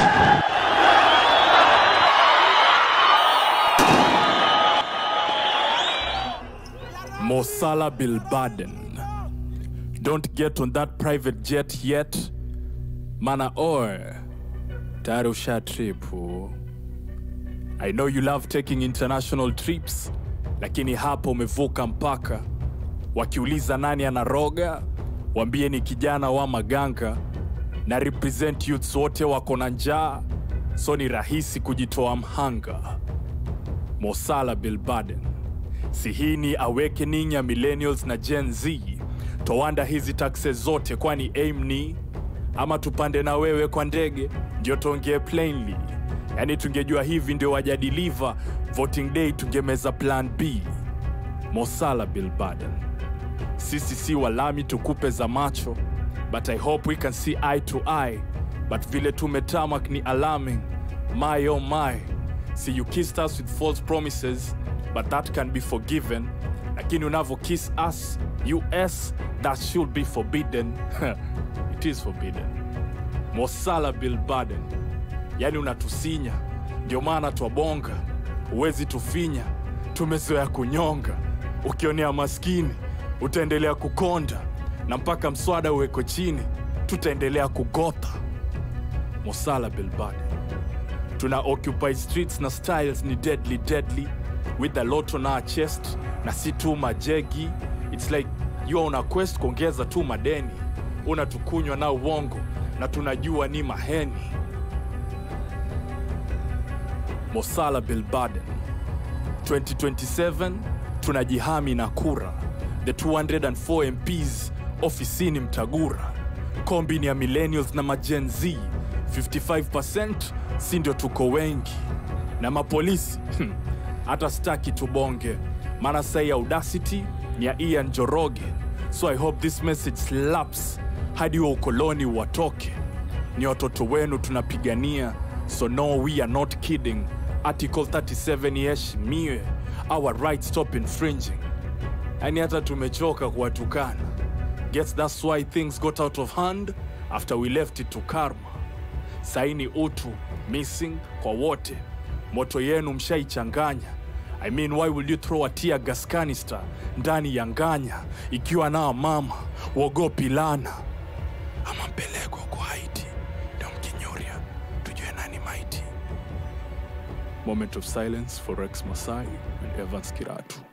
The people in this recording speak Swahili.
Mosala Bilbaden. Don't get on that private jet yet. Mana or tayari usha tripu. I know you love taking international trips, lakini hapo umevuka mpaka. Wakiuliza nani anaroga, wambie ni kijana wa maganga na represent youths wote wako na njaa, so ni rahisi kujitoa mhanga. Mosala Bilbaden. Si hii ni awakening ya millennials na Gen Z. Towanda hizi taxes zote, kwani aim ni ama tupande na wewe kwa ndege, ndio tuongee plainly. Yani tungejua hivi ndio wajadiliva, voting day tungemeza plan B. Mosala Bilbaden. Sisi si walami tukupe za macho, but I hope we can see eye to eye. But vile tumetamak ni alarming. My oh my. See you kissed us with false promises, but that can be forgiven. Lakini unavo kiss us, US, that should be forbidden. It is forbidden. Mosala Bilbaden. Yani unatusinya, ndio maana twabonga, huwezi tufinya, tumezoea kunyonga. Ukionea maskini utaendelea kukonda, na mpaka mswada uweko chini, tutaendelea kugotha. Mosala Bilbaden. Tuna occupy streets na styles ni deadly deadly with a lot on our chest na si tu majegi. It's like you are on a quest kuongeza tu madeni, unatukunywa na uongo na tunajua ni maheni. Mosala Bilbaden 2027 tunajihami na kura, the 204 MPs ofisini Mtagura, kombi ni ya millennials na magen Z 55% si ndio tuko wengi na mapolisi hmm, hata staki tubonge, maana sai audacity ni ya Ian Joroge, so I hope this message slaps hadi wa ukoloni watoke. Ni watoto wenu tunapigania, so no we are not kidding. Article 37 iheshimiwe, our rights stop infringing. Yani hata tumechoka kuwatukana. Guess that's why things got out of hand after we left it to karma saini utu missing kwa wote moto yenu mshaichanganya I mean, why will you throw a tear gas canister ndani ya nganya ikiwa nao mama wogopi lana ama mpelekwa kwa Haiti ndio mkinyuria tujue nani maiti moment of silence for Rex Masai and Evans Kiratu